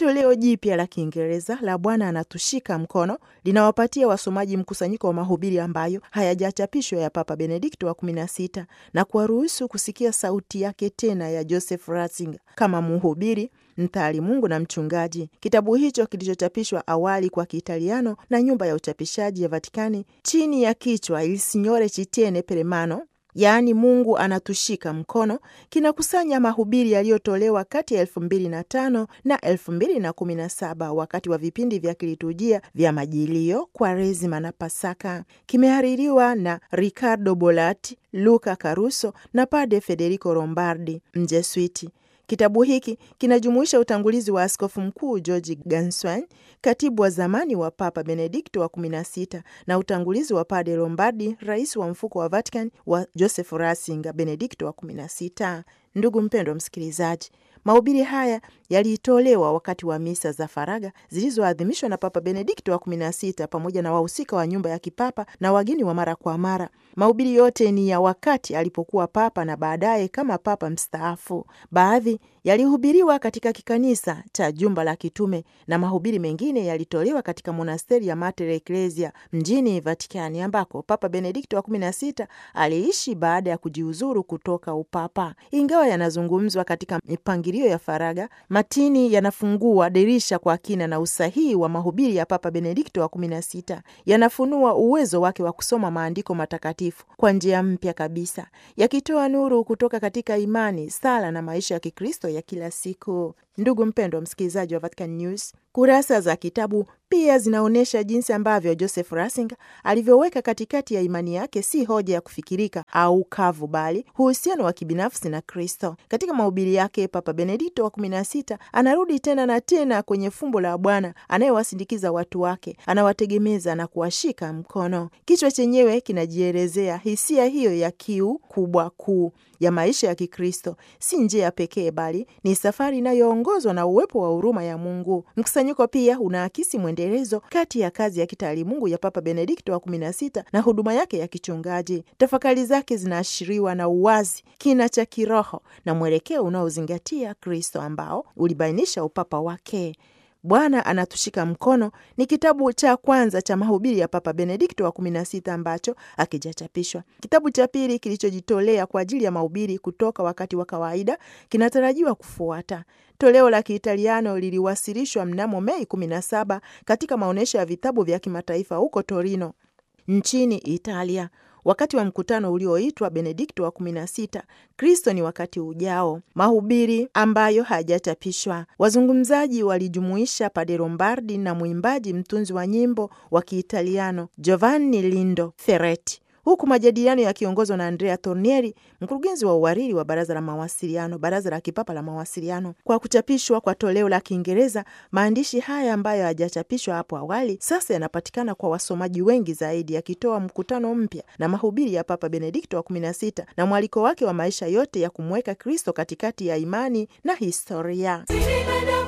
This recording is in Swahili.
Toleo jipya la Kiingereza la Bwana anatushika mkono linawapatia wasomaji mkusanyiko wa mahubiri ambayo hayajachapishwa ya Papa Benedikto wa kumi na sita na kuwaruhusu kusikia sauti yake tena ya Joseph Ratzinger kama mhubiri mtaalimungu na mchungaji. Kitabu hicho kilichochapishwa awali kwa Kiitaliano na nyumba ya uchapishaji ya Vatikani chini ya kichwa Il Signore ci tiene per mano yaani Mungu anatushika mkono, kinakusanya mahubiri yaliyotolewa kati ya elfu mbili na tano na elfu mbili na kumi na saba wakati wa vipindi vya kiliturujia vya Majilio, Kwaresima na Pasaka. Kimehaririwa na Ricardo Bolatti, Luca Caruso na Padre Federico Lombardi, Mjeswiti. Kitabu hiki kinajumuisha utangulizi wa askofu mkuu George Ganswein, katibu wa zamani wa Papa Benedikto wa kumi na sita, na utangulizi wa Padre Lombardi, rais wa mfuko wa Vatican wa Joseph Ratzinger, Benedikto wa kumi na sita. Ndugu mpendwa msikilizaji, mahubiri haya yalitolewa wakati wa misa za faraga zilizoadhimishwa na Papa Benedikto wa kumi na sita pamoja na wahusika wa nyumba ya kipapa na wageni wa mara kwa mara. Mahubiri yote ni ya wakati alipokuwa papa na baadaye kama papa mstaafu. Baadhi yalihubiriwa katika kikanisa cha jumba la kitume na mahubiri mengine yalitolewa katika monasteri ya Mater Ecclesia mjini Vatikani, ambako Papa Benedikto wa kumi na sita aliishi baada ya kujiuzuru kutoka upapa. Ingawa yanazungumzwa katika mipangilio ya faraga, matini yanafungua dirisha kwa kina na usahihi wa mahubiri ya Papa Benedikto wa kumi na sita. Yanafunua uwezo wake wa kusoma maandiko matakatifu kwa njia mpya kabisa, yakitoa nuru kutoka katika imani, sala na maisha ya Kikristo ya kila siku. Ndugu mpendwa msikilizaji wa Vatican News, kurasa za kitabu pia zinaonyesha jinsi ambavyo Joseph Ratzinger alivyoweka katikati ya imani yake si hoja ya kufikirika au kavu, bali uhusiano wa kibinafsi na Kristo. Katika mahubiri yake, Papa Benedikto wa kumi na sita anarudi tena na tena kwenye fumbo la Bwana anayewasindikiza watu wake, anawategemeza na kuwashika mkono. Kichwa chenyewe kinajielezea hisia hiyo ya kiu kubwa kuu ya maisha ya Kikristo. Si njia pekee, bali ni safari inayoongozwa na uwepo wa huruma ya Mungu. Mkusanyiko pia unaakisi mwendelezo kati ya kazi ya kitaalimungu ya Papa Benedikto wa kumi na sita na huduma yake ya kichungaji. Tafakari zake zinaashiriwa na uwazi, kina cha kiroho na mwelekeo unaozingatia Kristo ambao ulibainisha upapa wake. Bwana anatushika mkono ni kitabu cha kwanza cha mahubiri ya Papa Benedikto wa kumi na sita ambacho hakijachapishwa. Kitabu cha pili kilichojitolea kwa ajili ya mahubiri kutoka wakati wa kawaida kinatarajiwa kufuata. Toleo la Kiitaliano liliwasilishwa mnamo Mei 17 katika maonyesho ya vitabu vya kimataifa huko Torino nchini Italia wakati wa mkutano ulioitwa Benedikto wa kumi na sita, Kristo ni wakati ujao, mahubiri ambayo hayajachapishwa. Wazungumzaji walijumuisha Padre Lombardi na mwimbaji mtunzi wa nyimbo wa Kiitaliano Giovanni Lindo Ferretti, huku majadiliano yakiongozwa na Andrea Tornieri, mkurugenzi wa uhariri wa baraza la mawasiliano, baraza la kipapa la mawasiliano. Kwa kuchapishwa kwa toleo la Kiingereza, maandishi haya ambayo hayajachapishwa hapo awali sasa yanapatikana kwa wasomaji wengi zaidi, yakitoa mkutano mpya na mahubiri ya Papa Benedikto wa kumi na sita na mwaliko wake wa maisha yote ya kumweka Kristo katikati ya imani na historia.